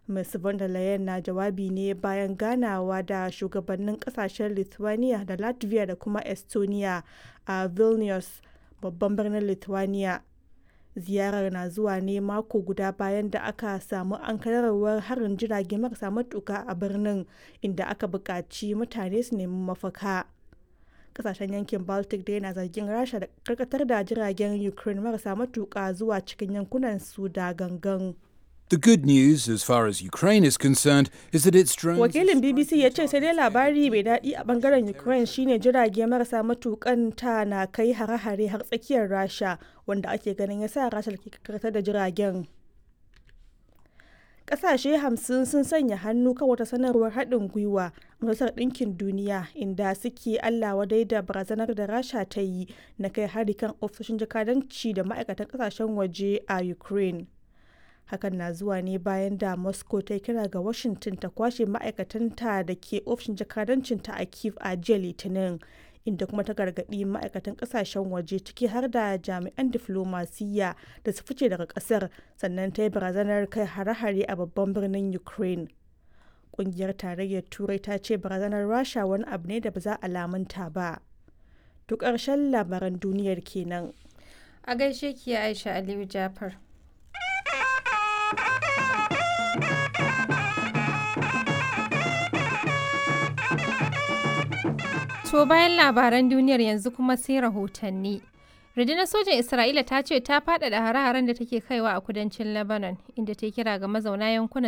Ms. von der Leyen na jawabi ne bayan ganawa da shugabannin kasashen Lithuania da Latvia da kuma Estonia a Vilnius, babban birnin Lithuania. Ziyarar na zuwa ne mako guda bayan da aka samu ankararwar harin jirage marasa matuka a birnin inda aka buƙaci mutane su nemi mafaka. Kasashen yankin Baltic dai na zargin Rasha da karkatar da jiragen Ukraine marasa matuka zuwa cikin yankunan su da gangan. The good news, as far as Ukraine is concerned, is that its drones. Wakilin BBC ya ce sai dai labari mai daɗi a bangaren Ukraine shine jirage marasa matukan ta na kai hare-hare har tsakiyar Rasha wanda ake ganin ya sa Rasha ke karkatar da jiragen. Ƙasashe hamsin sun sanya hannu kan wata sanarwar haɗin gwiwa Majalisar Ɗinkin Duniya inda suke Allah wadai da barazanar da Rasha ta yi na kai hari kan ofisoshin jakadanci da ma'aikatan ƙasashen waje a Ukraine. hakan na zuwa ne bayan da moscow ta kira ga washington ta kwashe ma'aikatanta da ke ofishin jakadancinta a kiev a jiya litinin inda kuma ta gargaɗi ma'aikatan ƙasashen waje ciki har da jami'an diflomasiyya da su fice daga ƙasar sannan ta yi barazanar kai hare-hare a babban birnin ukraine ƙungiyar tarayyar turai ta ce barazanar rasha wani abu ne da ba za a lamunta ba duk ƙarshen labaran duniyar kenan A gaishe ki Aisha Aliyu Jafar. To bayan labaran duniyar yanzu kuma sai rahotanni. Rundunar sojan Isra'ila ta ce ta faɗaɗa hare-haren da take kaiwa a kudancin Lebanon, inda ta kira ga mazauna yankunan